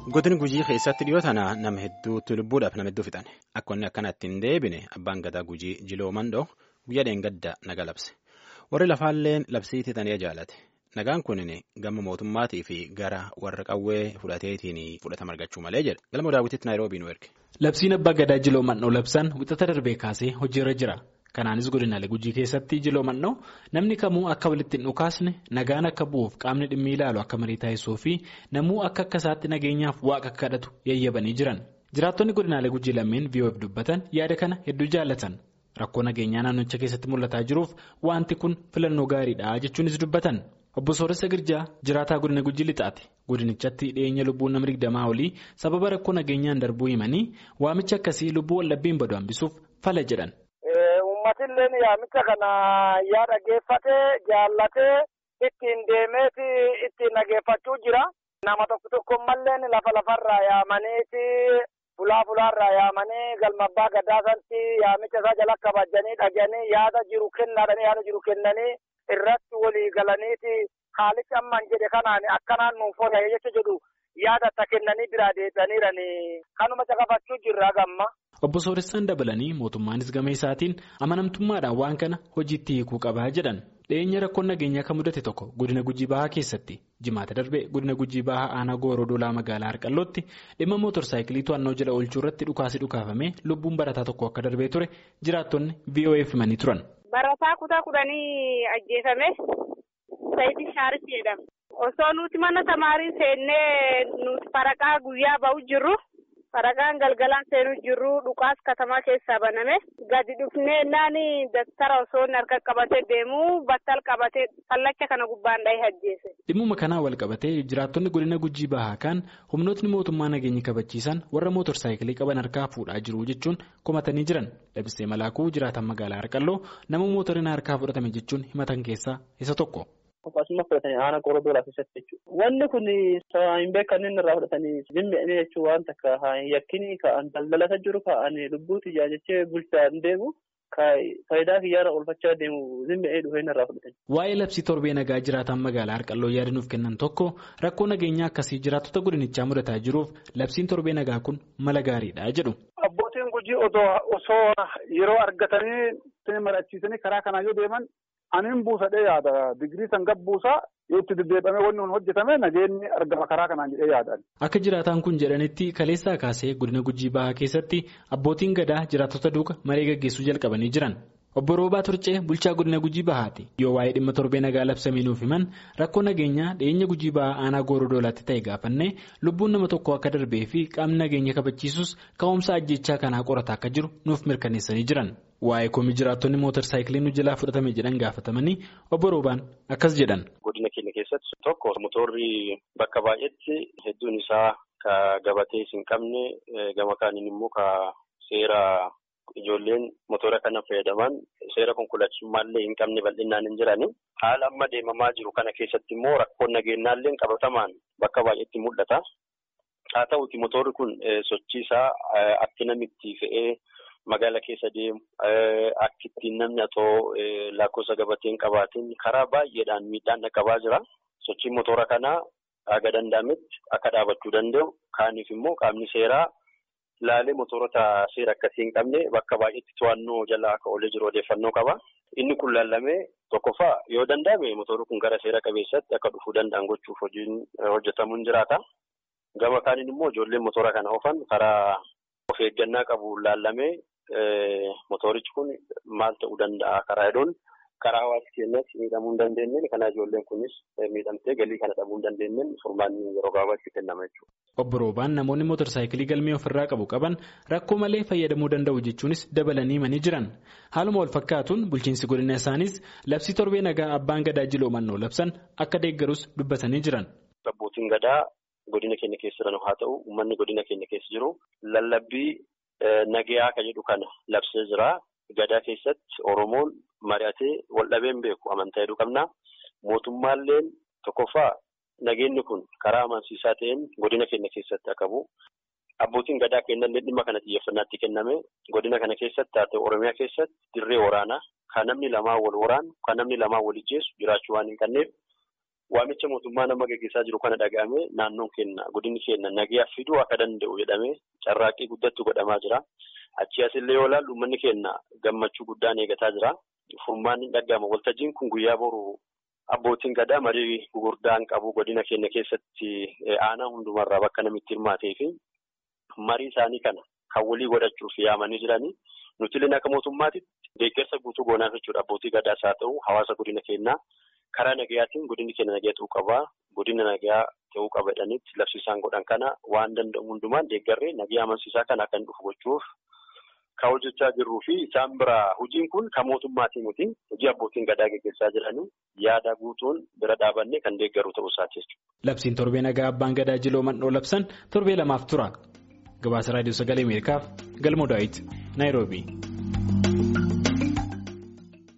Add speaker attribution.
Speaker 1: Godin gujii keessatti dhiyoo tana nama hedduutti lubbuudhaaf nama hedduu fixan akka inni akkanatti hin deebine abbaan gadaa gujii jiloo mandoo guyyaa dheengadda naga labse warri lafaalleen labsiitii tanii jaalate nagaan kunin gama mootummaatii fi gara warra qawwee fudhateetiin fudhatama argachuu malee jedhe galma daawwititti naayiroobii nu erge.
Speaker 2: Labsiin abbaa gadaa jiloo mandoo labsan wixata darbee kaasee hojiirra jira. Kanaanis godinaalee gujii keessatti jiloo mandoo namni kamuu akka walitti hin dhukaasne nagaan akka bu'uuf qaamni dhimmi ilaalu akka marii taasisuu fi namuu akka akka isaatti nageenyaaf waaqa kadhatu yayyabanii jiran. Jiraattonni godinaalee gujii lameen VOF dubbatan yaada kana hedduu jaallatan. Rakkoo nageenyaa naannicha keessatti mul'ataa jiruuf wanti kun filannoo gaariidha jechuunis dubbatan. Obbo Sooressa Girjaa jiraataa godina gujii lixaati. Godinichatti dhiyeenya lubbuun nama digdamaa olii sababa rakkoo nageenyaan darbuu himanii waamicha akkasii lubbuu wallabbiin badu hambisuuf fala jedhan.
Speaker 3: Uummatilleen yaamicha kana yaa dhageeffatee jaallatee ittiin deemeeti ittiin dhageeffachuu jira. Nama tokko tokko malleen lafa lafarraa yaamaniiti fulaa fulaarraa yaamanii galma abbaa gadaa sanatti yaamicha isaa jala kabajanii dhaganii yaada jiru kennaadhanii yaada jiru kennanii irratti walii galaniiti haalichi amman jedhe kanaan akkanaan nuuf oola jecha jedhu yaada akka kennanii biraa deebi'aniirani kanuma caqafachuu jirra gamma.
Speaker 2: Obbo Sooressaan dabalanii mootummaanis gama isaatiin amanamtummaadhaan waan kana hojiitti hiikuu qabaa jedhan dhiyeenya rakkoon nageenyaa kan mudate tokko godina gujii bahaa keessatti jimaata darbe godina gujii bahaa aanaa gooroo dolaa magaalaa harqallootti dhimma mootorsaayikilii to'annoo jala oolchuu irratti dhukaasi dhukaafamee lubbuun barataa tokko akka darbee ture jiraattonni VOF himanii turan.
Speaker 4: Barataa kutaa kudhanii ajjeefame Saayidii Shaaris jedhama. Osoo nuti mana tamaarii seennee nuti faraqaa guyyaa ba'u jirru. Faraqaan galgalaan seenuu jirru dhukaas katamaa keessaa baname gadi dhufnee naani daftara osoo harka qabatee deemu battal qabatee fallacha kana gubbaan dhahee ajjeese.
Speaker 2: Dhimmuma kanaan wal qabatee jiraattonni godina gujii bahaa kan humnootni mootummaa nageenya kabachiisan warra mootorsaayikilii qaban harkaa fuudhaa jiru jechuun komatanii jiran dhabsee malaakuu jiraatan magaalaa harqalloo nama mootoriin harkaa fudhatame jechuun himatan keessaa isa tokko.
Speaker 5: Akkasuma fudhatanii aanaa qorra doolaa keessatti jechuudha. Wanni kun hin beekan inni irraa fudhatanii dhimmi'anii jechuun waan takka yakkinii ka'an daldalata jiru ka'an lubbuu xiyyaa jechee bulchaan deemu faayidaa kiyyaarra oolfachaa deemu dhimmi'ee dhufee inni irraa fudhatanii.
Speaker 2: Waa'ee labsii torbee nagaa jiraatan magaalaa Harqalloo yaada nuuf kennan tokko rakkoo nageenyaa akkasii jiraattota godinichaa mudataa jiruuf labsiin torbee nagaa kun mala gaariidha jedhu.
Speaker 6: Abbootiin gujii osoo yeroo argatanii mari'achiisanii karaa kanaa yoo deeman. Aniin buusadhee yaada digirii san gabbuusaa yoo itti deddeebi'amee wanni kun hojjetame nageenyi argama karaa kanaan jedhee yaadan.
Speaker 2: Akka jiraataan kun jedhanitti kaleessaa kaasee godina gujii bahaa keessatti abbootiin gadaa jiraattota duuka maree gaggeessuu jalqabanii jiran. Obbo Roobaa Turcee bulchaa godina gujii bahaati. Yoo waa'ee dhimma torbee nagaa labsamee nuuf himan rakkoo nageenyaa dhiyeenya gujii bahaa aanaa gooroo doolaatti ta'e gaafannee lubbuun nama tokko akka darbee fi qaamni nageenya kabachiisus ka'umsa ajjechaa kanaa qorataa akka jiru nuuf mirkaneessanii jiran. Waa'ee komii jiraattonni mootorsaayikilii nu jalaa fudhatame jedhan gaafatamanii obbo Roobaan akkas jedhan.
Speaker 7: Godina keenya keessatti tokko motorri bakka baay'eetti hedduun isaa ka gabatee hin qabne gama kaaniin immoo ka seera ijoolleen motora kana fayyadaman seera konkolaachisummaallee hin qabne bal'inaan hin jirani. Haala amma deemamaa jiru kana keessatti immoo rakkoon nageenyaallee qabatamaan bakka baay'eetti mul'ata. Haa ta'uuti motorri kun sochii isaa akki namitti fe'ee. Magaala keessa deemu akka ittiin namni atoo lakkoofsa gabatee hin qabaatiin karaa baay'eedhaan miidhaan dhaqqabaa jira. Sochiin motora kanaa haga danda'ametti akka dhaabachuu danda'u. Kaaniif immoo qaamni seeraa laalee motorota seera akkasii hin qabne bakka baay'eetti to'annoo jala akka oolee jiru odeeffannoo qaba. Inni kun laallamee tokkoffaa yoo danda'ame motorri kun gara seera qabeessatti akka dhufuu danda'an gochuuf hojiin hojjetamuun jiraata. Gama kaaniin immoo ijoolleen motora kana oofan karaa of eeggannaa qabu laallamee. Motorichi kun maal ta'uu danda'a karaa hedduun karaa hawaasa keenyatti miidhamuu hin dandeenyeen kana ijoolleen kunis miidhamtee galii kana dhabuu hin dandeenyeen furmaanni yeroo gabaabaatti kennama jechuudha.
Speaker 2: Obbo Roobaan namoonni mootorsaayikilii galmee ofirraa qabu qaban rakkoo malee fayyadamuu danda'u jechuunis dabalanii himanii jiran. Haaluma wal fakkaatuun bulchiinsi godina isaanis labsii torbee nagaa abbaan gadaa jiloo mannoo labsan akka deeggarus dubbatanii jiran.
Speaker 7: Abbootiin gadaa godina keenya keessa jiran haa ta'u uummanni godina keenya keessa jiru lallabbii. Nagayaa kan jedhu kana labsee jira. Gadaa keessatti Oromoon mari'atee wal dhabeen beeku amantaa hedduu qabna. Mootummaalleen tokkoffaa nageenyi kun karaa amansiisaa ta'een godina keenya keessatti akka bu'u. Abbootiin gadaa kennallee dhimma kana xiyyeeffannaatti kenname godina kana keessatti haa ta'u Oromiyaa keessatti dirree waraanaa kan namni lamaa wal waraanu kan namni lamaa wal ijjeessu jiraachuu waan hin qabneef waamicha mootummaa nama gaggeessaa jiru kana dhaga'amee naannoon keenya godinni keenya nagayaa fiduu akka danda'u jedhamee carraaqqii guddattu godhamaa jira. Achii asillee yoo ilaallu uummanni keenya gammachuu guddaan eegataa jira. Furmaanni hin dhaga'ama. Waltajjiin kun guyyaa boru abbootiin gadaa marii gurguddaan qabu godina keenya keessatti aanaa hundumarraa bakka namitti hirmaatee fi marii isaanii kana kan walii godhachuuf yaamanii jiranii. Nuti illee akka mootummaatti deeggarsa guutuu goonaaf jechuudha. Abbootii gadaas haa ta'u hawaasa godina keenyaa karaa nagayaatiin godinni keenya nagaa ta'uu qabaa. Godina nagaa ta'uu qaba jedhanitti labsiisaan godhan kana waan danda'u hundumaan deeggarree nagaa amansiisaa kana akka hin dhufu gochuuf kan hojjechaa jirruu fi isaan biraa hojiin kun kan mootummaatii miti. Hojii abbootiin gadaa gaggeessaa jiranii yaada guutuun bira dhaabannee kan deeggaru ta'uu isaati jechuudha.
Speaker 2: Labsiin torbee nagaa abbaan gadaa jiloo mandhoo labsan torbee lamaaf tura. Gabaasa raadiyoo sagalee Ameerikaaf Galmoo Daawit Naayiroobii.